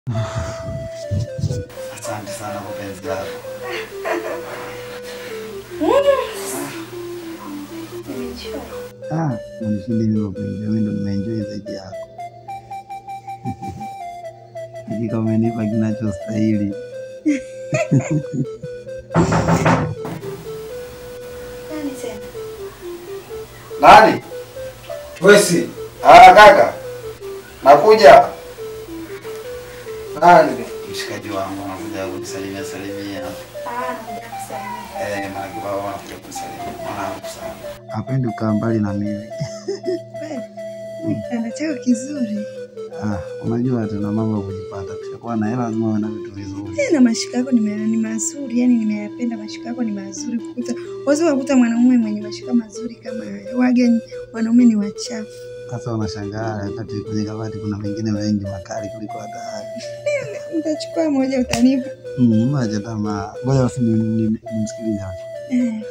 Asante sana kwa penzi lako. Ah, unishindi mimi kwa penzi, mimi ndo nimeenjoy zaidi yako. Hakika umenipa kinachostahili. Nani? Wesi. Ah, kaka. Nakuja. Nani? Mshikaji wangu anakuja kunisalimia salimia. Eh, maana baba anakuja kunisalimia. Mwanangu sana. Hapendi kukaa mbali na mimi. Kitanda chako kizuri Ah, unajua tuna mambo ya kujipata. Kushakuwa na hela lazima uwe na vitu vizuri. tena, mashika yako nime- ni mazuri, yani nimeyapenda. Mashika yako ni mazuri kukuta waweza kukuta mwanaume mwenye mashika mazuri kama haya. Waga wanaume ni wachafu. Sasa unashangaa wakati kwenye kabati kuna mengine mengi makali kuliko hata haya. Utachukua moja utanipa. Mm, acha tamaa. Ngoja basi ni- ni- nimsikilize. Eh,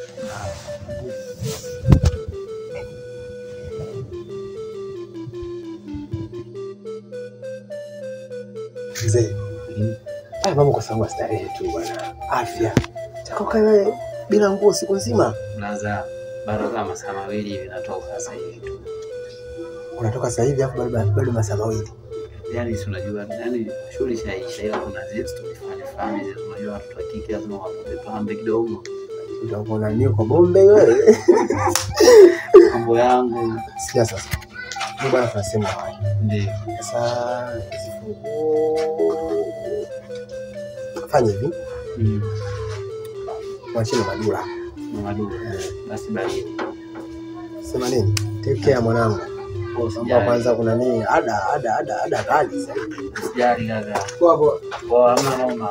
Mzee, haya mambo kwa sababu ya starehe tu bwana, afya. Taka ukae wewe bila nguo siku nzima, Naza bado kama masaa mawili hivi natoka sasa hivi tu. unatoka sasa hivi afu bado bado masaa mawili. Yaani si unajua yani shughuli shaisha ila kuna zile story fulani fulani zile unajua watoto wa kike lazima wapate pambe kidogo. Utakuwa nani kwa bombe wewe? Mambo yangu Sikia sasa, mimi bwana tunasema haya. ndio. Sasa zifunguo fanya hivi, Mm. mwachie madura. Mamadura. Basi baridi. Sema nini? Take care mwanangu. Kwa Mambo ya usijali. kwanza kuna nini? Ada ada ada ada kali sasa. Usijali kaka. Poa poa. Poa hamna noma.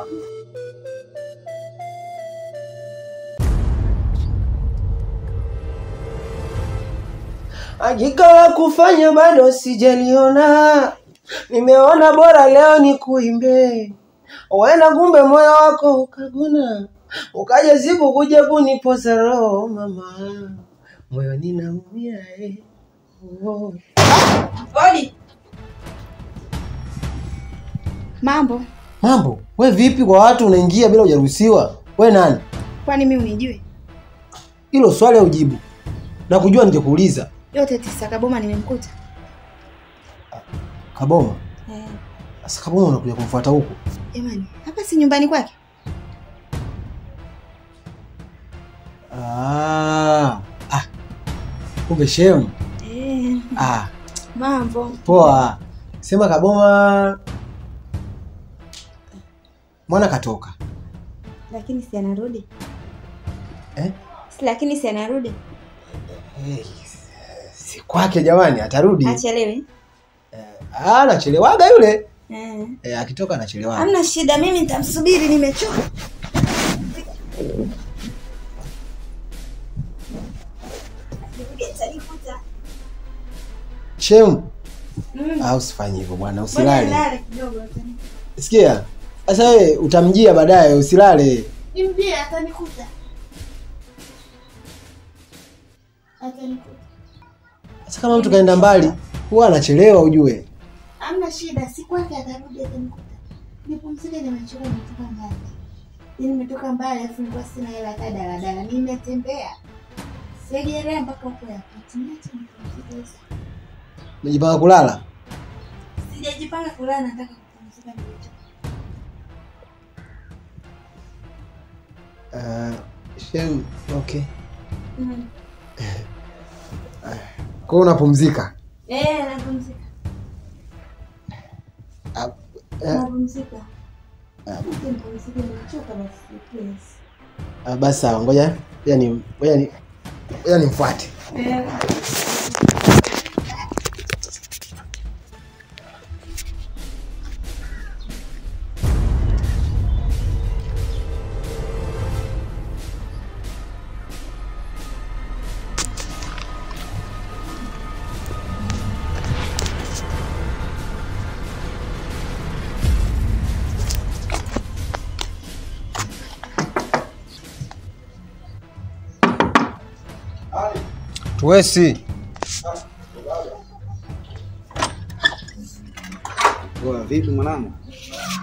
Hakika la kufanya bado sijaliona, nimeona bora leo ni kuimbe. Uenda kumbe moyo wako ukaguna, ukaja siku kuja kunipoza roho mama, moyo ninaumia eh. Oh. Odi. Mambo, Mambo, we vipi kwa watu unaingia bila hujaruhusiwa? We nani? kwani mimi unijue? Hilo swali ujibu na kujua ningekuuliza. Yote tisa Kaboma nimemkuta. Kaboma, Eh, sasa Kaboma unakuja kumfuata huku? jamani, hapa si nyumbani kwake? Ah, ah, kumbe shemu. Eh, Ah, mambo. poa. Sema Kaboma mwana katoka Lakini si anarudi? eh? Si lakini si anarudi? Hey, si kwake jamani, atarudi. Achelewe. Ah, anachelewaga yule Eh. eh, akitoka anachelewaga. Hamna shida, mimi nitamsubiri, nimechoka. Shemu, Mm. ah, usifanye hivyo bwana, Ngoja usilale. nilale kidogo. Sikia, sasa wewe utamjia baadaye, usilale. Nimjie atanikuta. Atanikuta. Sasa kama mtu kaenda mbali, huwa anachelewa ujue. Hamna shida, si kwake atarudi atanikuta. Nipumzike, nimechoka, nimetoka mbali. Yaani nimetoka mbali alafu nilikuwa sina hela hata daladala. Nimetembea. Segerea mpaka huko ya kati. Niache nipumzike. Umejipanga kulala? Sijajipanga kulala, nataka kupumzika nimechoka. Uh, Shem, okay. Mm. Kwa hiyo unapumzika? Eh, napumzika. Ah, eh, Napumzika. Ah. Acha nipumzike, nimechoka basi. Please. ah, basi sawa, ngoja ngoja ni ngoja ni ngoja nimfuate. Eh. Tuwesi. Poa, vipi mwanangu?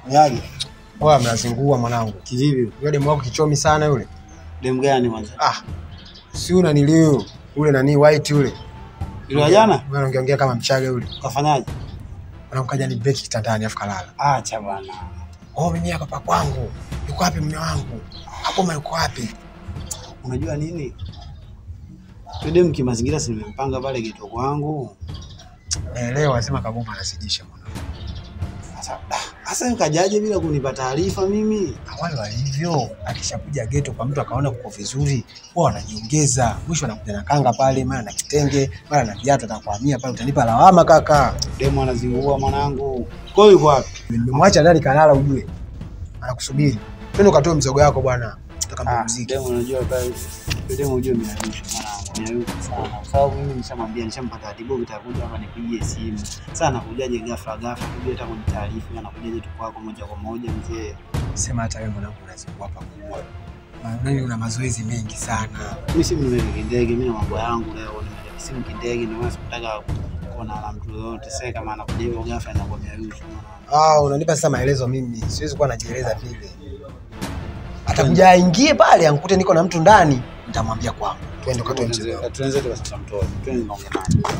Yaje. Wewe mnazingua mwanangu. Kivipi? Yule demu wako kichomi sana yule. Dem gani kwanza? Ah. Si una nilio. Ule nani white yule. Yule wa jana? Wewe unaongea kama mchaga yule. Kafanyaje? Anamkaja ni break kitandani afu kalala. Acha bwana. Oh, mimi hapa pa kwangu. Yuko wapi mume wangu? Hapo ma yuko wapi? Unajua nini? Yule dem kimazingira si nimempanga pale geto kwangu. Naelewa anasema kagoma anasijisha mwanangu. Sasa ah, sasa ukajaje bila kunipa taarifa mimi? Awali walivyo, akishakuja geto kwa mtu akaona kuko vizuri, huwa wanajiongeza. Mwisho anakuja na kanga pale, mara na kitenge, mara na viatu, atakuhamia pale, utanipa lawama kaka. Demu anazingua mwanangu. Kwa hiyo yuko wapi? Nimemwacha ndani kalala, ujue anakusubiri. Twende ukatoe mzogo wako bwana, nataka Ah, mpumzike. demu unajua pale. Yule demu unajua miayusha mwanangu. Miayusha sana. Kwa sababu mimi nishamwambia nishampa taratibu nitakuja hapa nipigie simu. Sasa anakujaje ghafla ghafla kuja hata kunitaarifu anakujaje tu kwako moja kwa moja mzee. Sema hata wewe mwanangu unazingua hapa kubwa. Nani una mazoezi mengi sana. Mimi simu nimeweka kindege, mimi na mambo yangu leo nimeweka simu kindege, ndio maana sikutaka kuona na mtu yoyote. Sasa kama anakuja hivyo ghafla anakuwa miayusha mwanangu. Ah, unanipa sasa maelezo mimi. Siwezi kuwa najieleza vile. Atakuja aingie pale ankute niko na mtu ndani, nitamwambia kwangu. Twende ukatoe mzogo wako. Tuanze tu sasa mtoe. Twende naongea naye.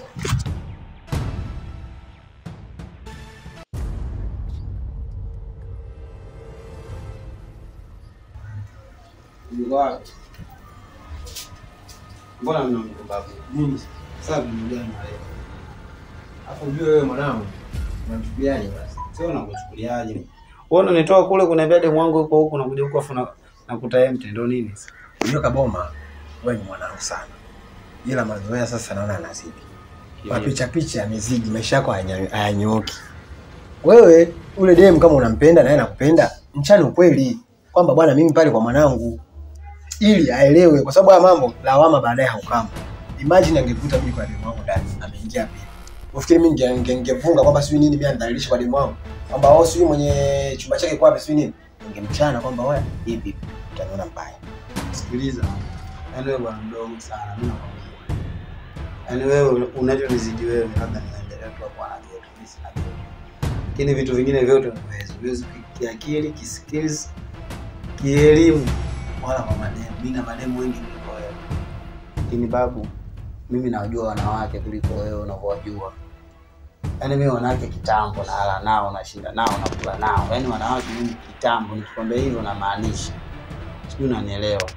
Mbona mna mbabu? Mimi sasa nimegana na leo. Hapo ujue wewe mwanangu, unamchukuliaje basi? Sio unakuchukuliaje? Wewe unanitoa kule kuniambia demu wangu yuko huku nakuja huku afu na- nakuta yeye mtendo nini? Unajua Kaboma, wewe ni mwanangu sana, ila mazoea sasa naona anazidi. Mapicha picha yamezidi, maisha yako hayanya- hayanyooki. Wewe ule dem kama unampenda na yeye anakupenda, mchana ukweli kwamba bwana, mimi pale kwa mwanangu, ili aelewe, kwa sababu haya mambo lawama baadaye haukama. Imagine angekuta mimi kwa demu wangu ndani, ameingia pia. Ufikiri mimi ninge- ninge- ningefunga kwamba sijui nini, mimi anidhalilisha kwa demu wangu kwamba wao sijui mwenye chumba chake kwa wapi sijui nini, ningemchana kwamba wewe hivi utaniona mbaya. Sikiliza, yaani wewe bwana mdogo sana, mimi nakwambia. Yaani wewe unachonizidi wewe, labda niendelee tu hapo na kitu, mimi sina kitu. Lakini vitu vingine vyote unaweza, uwezi kiakili, kiskills, kielimu, wala kwa mademu. Mimi na mademu wengi kuliko wewe. Lakini babu, mimi nawajua wanawake kuliko wewe unavyowajua. Yaani mimi wanawake kitambo nalala nao, nashinda nao, nakula nao. Yaani wanawake mimi kitambo, nikikwambia hivyo namaanisha sijui unanielewa.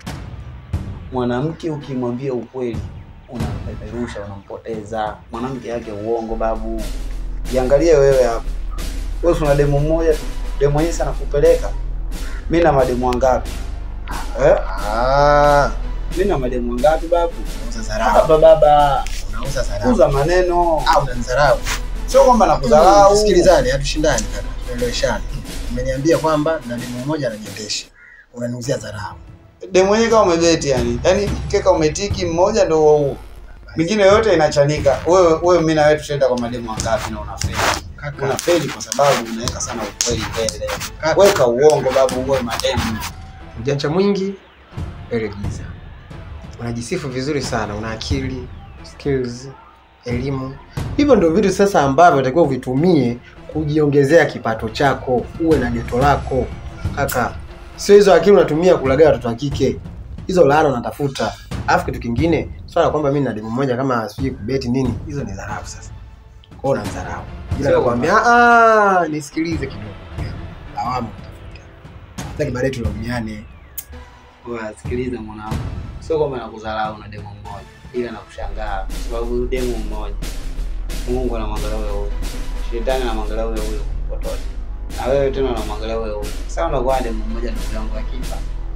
Mwanamke ukimwambia ukweli unampeperusha, unampoteza. Mwanamke yake uongo, babu. Jiangalie wewe hapo, wewe una demu mmoja tu, demu hii sana kupeleka. Mimi na mademu wangapi eh? Ah, Mimi na mademu wangapi babu? unauza Baba dharau. baba, Unauza dharau. kuza maneno, Ah, unanidharau. sio kwamba nakudharau. Sikilizane, hatushindani kaka, tueleweshane. Umeniambia kwamba na demu mmoja ananiendesha, unaniuzia dharau. Demu wenyewe kama umebeti yani, yani keka umetiki mmoja ndio huo huo, mingine yote inachanika. Wewe wewe, mimi na wewe tutaenda kwa mademu wangapi na unafeli? Kaka, unafeli kwa sababu unaweka sana ukweli mbele. Kaka. Weka uongo babu, uwe mademu. ujanja mwingi mbele giza. Unajisifu vizuri sana, una akili, skills, elimu. Hivyo ndio vitu sasa ambavyo unatakiwa uvitumie kujiongezea kipato chako, uwe na geto lako. Kaka, sio hizo akili unatumia kulagai watoto wa kike, hizo laana unatafuta. Alafu kitu kingine, swala kwamba mimi na demu mmoja kama sijui kubeti nini, hizo ni dharau sasa. Kwa hiyo unadharau. Ila Sio nakwambia ah, nisikilize kidogo. Lawama utafuta. Sitaki baadaye tulaumiane. Wewe sikiliza mwanangu, sio kwamba nakudharau na demu mmoja, ila nakushangaa kwa sababu huyu demu mmoja, Mungu anamwangalia wewe huyu, shetani anamwangalia wewe huyu potote, na wewe tena unamwangalia wewe huyu. Sasa unakuwa na demu mmoja, ndugu yangu, akifa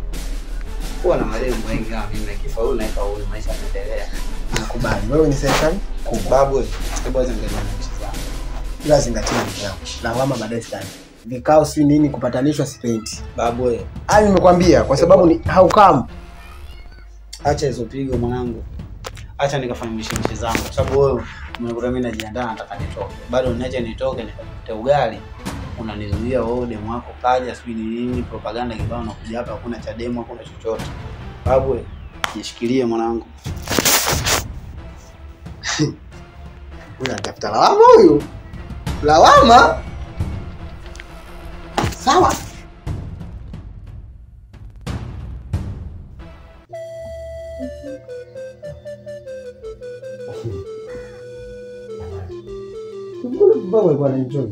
kuwa na mademu wengi kama mimi, akifa huyu naika huyu, maisha yanaendelea. Nakubali. Wewe ni serikali kubwa. Babu, wewe, hebu acha nikaje na nchi zangu. Ila zingatia ndugu yangu. Lawama baadaye sitaki. Vikao si nini kupatanishwa sipendi. Babu, wewe, Hayo nimekwambia kwa sababu ni haukamu. acha hizo pigo mwanangu, acha nikafanya mishemishe zangu, kwa sababu wewe unakuta mimi najiandaa, nataka nitoke, bado niache nitoke nikapate ugali, unanizuia wewe, demu wako kaja, sijui ni nini, propaganda kibao, unakuja hapa, hakuna cha demu, hakuna chochote. Babu, wewe, jishikilie mwanangu. Huyu anatafuta lawama huyu. Lawama? Sawa. Mbona baba alikuwa anaenjoy?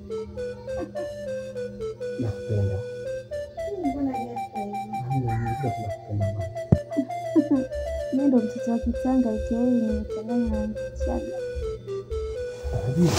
Nakupenda. Mbona ghafla hivi? Nakupenda mama. Mimi ndo mtoto wa kitanga ikiai nimechanganya na Chaga. Unajua?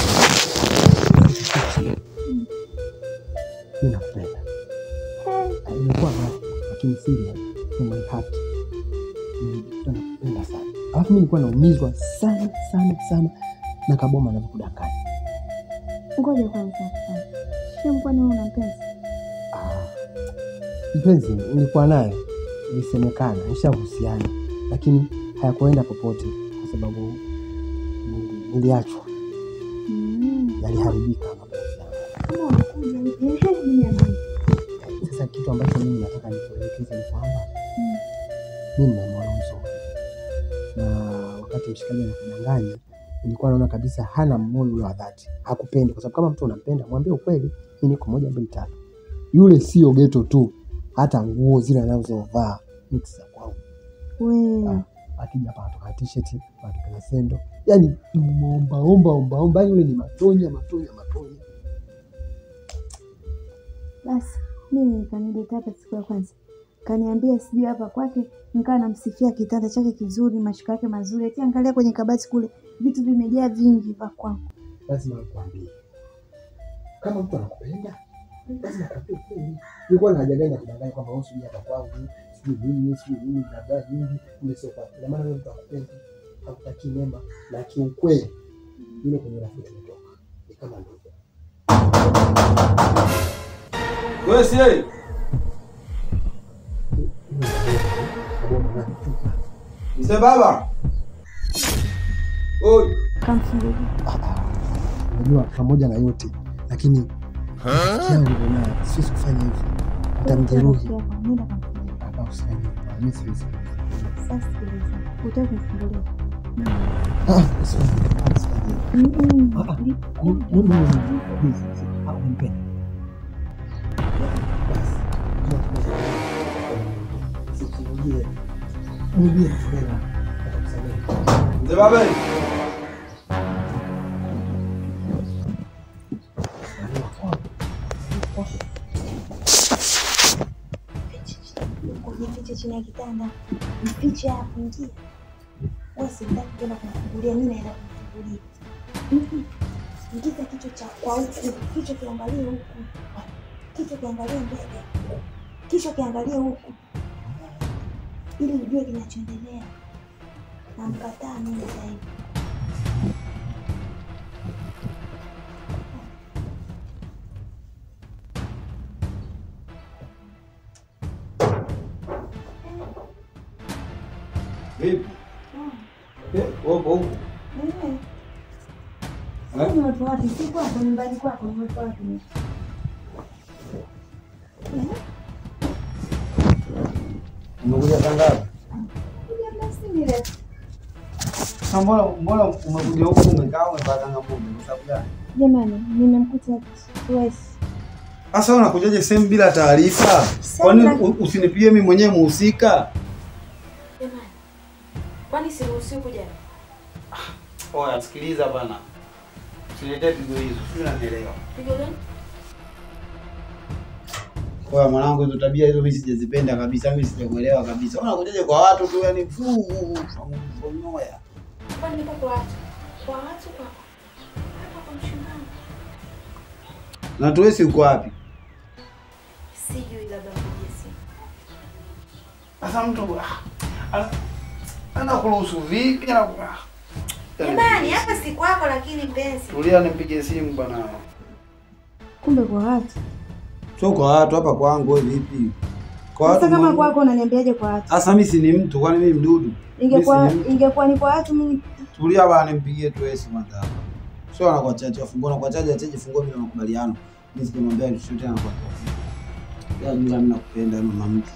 Mimi nakupenda. Ilikuwa ghafla, lakini serious from my heart. Nilikuwa nakupenda sana. Alafu mimi nilikuwa naumizwa sana sana sana na Kaboma anavyokudanganya. Ngoja kwanza kwanza. Shem, kwani wewe una mpenzi? Ah, mpenzi nilikuwa naye, ilisemekana nishahusiana, lakini hayakuenda popote kwa sababu nili- niliachwa, Mm. yaliharibika mapenzi yangu. Kama unakuja hivi, ehe, mimi niambie. Sasa kitu ambacho mimi nataka nikuelekeze ni kwamba Mm. mimi ni mwana mzuri, na wakati mshikaji anakudanganya nilikuwa naona kabisa hana moyo ule wa dhati, hakupendi. Kwa sababu kama mtu unampenda, mwambie ukweli, mimi niko moja mbili tatu. Yule sio geto tu, hata nguo zile anazovaa mix za kwangu. We, Akija hapa anatoka t-shirt, anatoka na sendo, yani omba omba omba omba, yani yule ni matonya matonya matonya. basi mimi kanileta hapa siku ya kwanza, kaniambia sijui hapa kwake, nikaa namsifia kitanda chake kizuri, mashuka yake mazuri, ati angalia kwenye kabati kule, vitu vimejaa vingi vya kwangu. lazima nikwambie, kama mtu anakupenda lazima akwambie ukweli. Nilikuwa na haja gani ya kudanganya kwamba wewe sijui hapa kwangu sijui nini sijui nini baba nyingi, kumbe sio kwa ina maana wewe mtu akupenda hakutakii mema, na kiukweli yule kwenye rafiki tumetoka ni kama ndugu. Wewe si yeye? Kaboma na kutupa. Mzee baba. Oi. Kamfungulia Unajua, pamoja na yote lakini rafiki yangu ndio naye, siwezi kufanya hivyo, utamjeruhi. nenda kamfungulia. Hapa usifanye hivyo, mimi siwezi. Sasa sikiliza, utaki kumfungulia Ah, usifanye hivyo, usifanye hivyo. Mm-mm. Ah, ah. No, no, no, no. Please, ah, unampenda. Basi, kama tunaweza- usifungie. Mwambie tena, atakusamehe. Mzee baba. Barua kwako. Kujificha chini ya kitanda, mfiche hapo, ingia. Wewe sitaki kwenda kumfungulia, mimi naenda kumfungulia. Mm-mm. Ingiza kichwa cha kwa huku, kichwa kiangalie huku, kichwa kiangalie mbele, kichwa kiangalie huku, ili ujue kinachoendelea. Namkataa mimi sasa hivi. Vipi? Eh, upo huko. Eh, Eh? ni watu wapi? Si kwako, nyumbani kwako, ni watu wapi? Eh? Umekuja saa ngapi? Kuja muda si mrefu. Sasa mbona mbona umekuja huko umekaa umepata ngapi? Kwa sababu gani? Jamani, nimemkuta Suez. Sasa unakujaje sehemu bila taarifa? Sasa- Kwani u- usinipigie mimi mwenyewe muhusika? Jamani, kwani siruhusiwi kuja? Oya, sikiliza bana. Usiletee pigo hizo, sio unanielewa. Pigo gani? Oya mwanangu, hizo tabia hizo mimi sijazipenda kabisa, mimi sijakuelewa kabisa. Unakujaje kwa watu tu yani fuu, moya. Kwani niko kwa watu? Kwa watu kwa hapa kwa mshindano. Na tuwesi uko wapi? Sijui labda mpigie simu. Sasa mtu ah, ana- anakuruhusu vipi? Ana- ah. Jamani, hapa si kwako lakini mpenzi. Tulia nimpige simu bwana. Kumbe kwa watu. Sio kwa watu hapa kwangu wewe vipi? Kwa Sasa kama mwanangu. kwako unaniambiaje kwa watu? Sasa mimi si ni mtu kwani mimi mdudu? Ingekuwa Mimi si ni- ingekuwa ni kwa watu mimi Tulia bwana nimpigie tu Yesu kwanza hapa. Sio anakuwa chache afungua na kwa chache acheje fungua bila makubaliano. Mimi sikimwambia kitu tena kwa kwa. Ya mimi mimi nakupenda mama mtu.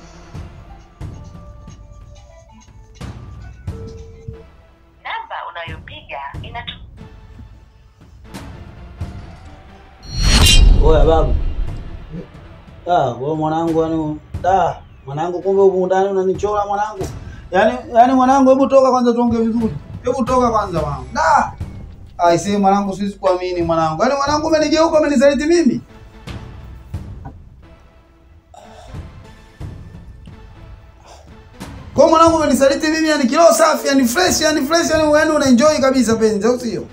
Namba unayopiga inatu Oya babu. Ah, wewe mwanangu yani da, mwanangu kumbe huko ndani unanichora mwanangu. Yaani yaani mwanangu hebu toka kwanza tuongee vizuri. Hebu toka kwanza mwanangu. Da. Ai sema mwanangu siwezi kuamini mwanangu. Yaani mwanangu umenigeuka umenisaliti mimi. Kwa mwanangu umenisaliti mimi yani kilo safi yani fresh yani fresh yani wewe una enjoy kabisa penzi au sio?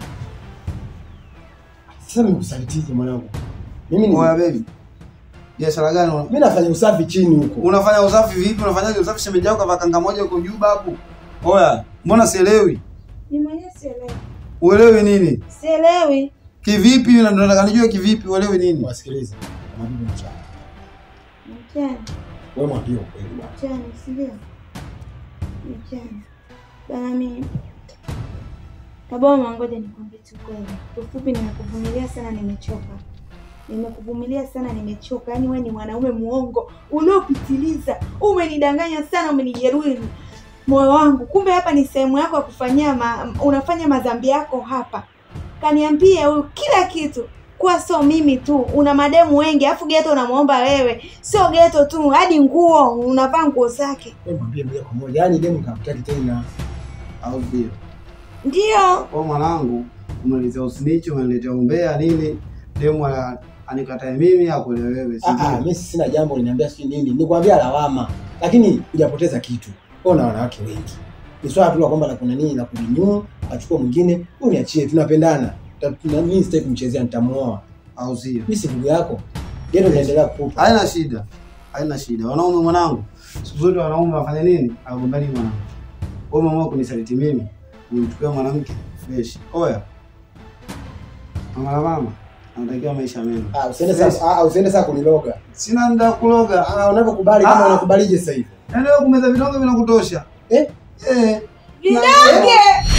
Sasa nimekusalitize mwanangu. Mimi ni Oya baby. Biashara gani una- mimi nafanya usafi chini huko. unafanya usafi vipi? Unafanyaje usafi shemeji yako kavaa kanga moja huko juu babu? Oya, mbona sielewi? Ni mwenyewe sielewi. Uelewi nini? Sielewi. Kivipi? Na ndo nataka nijue kivipi uelewi nini? Wasikilize. Mabibi mchana. Mchana. Wewe mwambie ukweli bwana. Mchana, si ndio? Mchana. Bana mimi Kaboma, ngoja nikwambie tu kweli. Ufupi, nimekuvumilia sana, nimechoka. Nimekuvumilia sana, nimechoka. Yaani wewe ni mwanaume muongo uliopitiliza. Umenidanganya sana, umenijeruhi moyo wangu. Kumbe hapa ni sehemu yako ya kufanyia ma, unafanya madhambi yako hapa. Kaniambia huyu kila kitu kuwa sio mimi tu, una mademu wengi, afu geto unamwomba wewe. Sio geto tu, hadi nguo unavaa nguo zake. Wewe mwambie moja kwa moja. Yaani demu kakutaki tena. Au sio? Ndio Kwa mwanangu umeniletea usinichi, umeniletea umbea nini? Demu ana- anikatae mimi akuelewe wewe, si Ah ah, ndio? mimi sina jambo uliniambia sijui nini. Nikwambia lawama. Lakini hujapoteza kitu. Wewe una wanawake wengi. Ni swala tu la kwamba la kuna nini la kulinyu, achukua mwingine, uniachie tunapendana. Ta- na Mimi sitaki kumchezea nitamuoa. Au sio? Mimi si ndugu yako. Gendo naendelea kukupa. Haina shida. Haina shida. Wanaume mwanangu, siku zote wanaume wafanya nini? Agombani mwanangu. Wewe umeamua kunisaliti mimi, unichukua mwanamke fresh. Oya. Mama la mama, anatakiwa maisha mema. Ah, usiende sasa. Ah, usiende sasa kuniloga. Sina muda wa kuloga. Ah, unavyokubali kama Ah. unakubalije sasa hivi? Yaani wewe kumeza vidonge vinakutosha. Eh? Eh. vidonge